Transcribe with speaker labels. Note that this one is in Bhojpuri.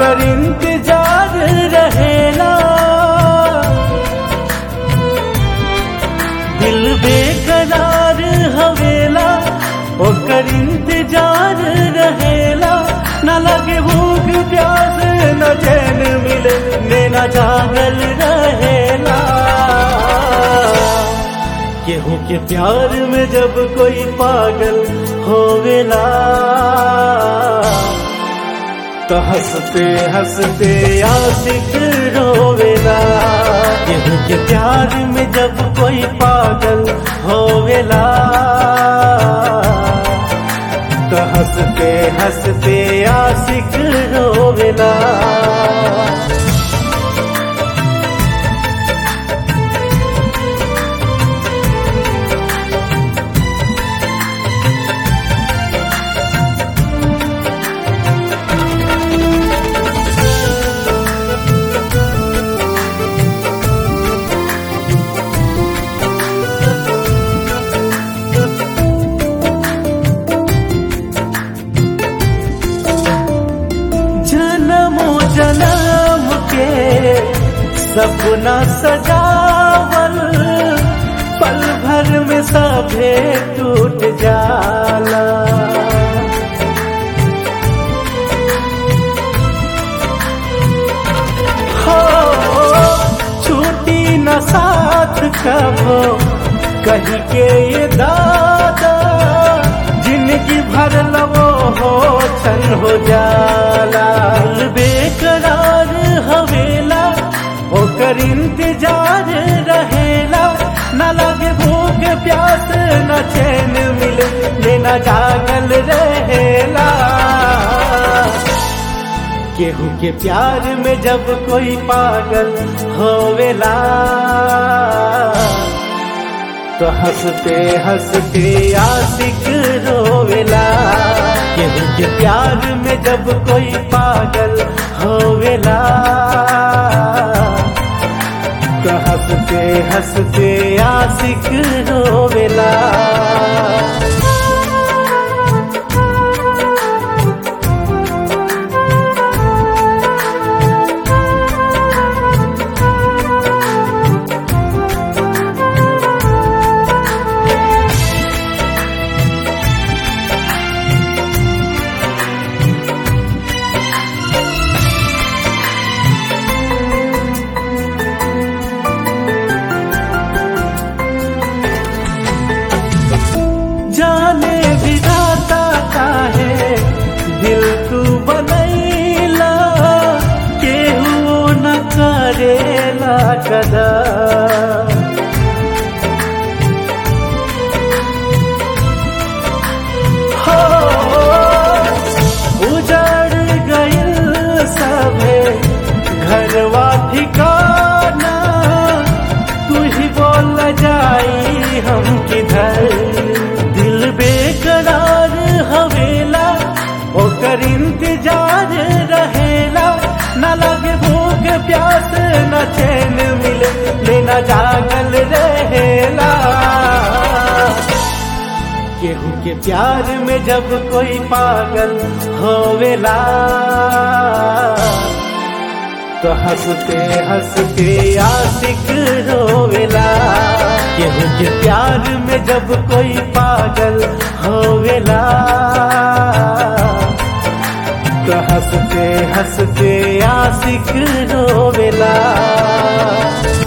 Speaker 1: ओकर इंतजार रहेला दिल बेकरार हवेला ओकर इंतजार रहेला न लगे भूख प्यास न चैन मिले नैना जागल रहेला केहू के प्यार में जब कोई पागल होवेला तो हंसते हंसते आशिक रोवेला केहू के प्यार में जब कोई पागल होवेला तो हंसते हंसते आशिक रोवेला जन्मो जन्म के सपना सजावल पल भर में सभे टूट जाला हो छूटी न साथ कबो कही के ये दादा जिंदगी भर लवो हो छन हो जाला दिल बेकरार हवेला ओकर इंतजार रहेला न लगे भूख प्यास न चैन मिले लेना जागल रहेला केहू के प्यार में जब कोई पागल होवेला तो हंसते हंसते आशिक रोवेला केहू के प्यार में जब कोई पागल होवेला तो हंसते हंसते आशिक रोवेला जाने विधाता काहे दिल तू बनैला केहू न करेला कदा हो उजड़ गइल सभे घरवा ठिकाना तू ही बोल जाई हम किधर दिल बेकरार हवेला ओकर इंतजार रहेला न लगे भूख प्यास न चैन मिले लेना जागल रहेला केहू के प्यार में जब कोई पागल होवेला तो हंसते हंसते आशिक रोवेला केहू के प्यार में जब कोई पागल होवेला तो हंसते हंसते आशिक रोवेला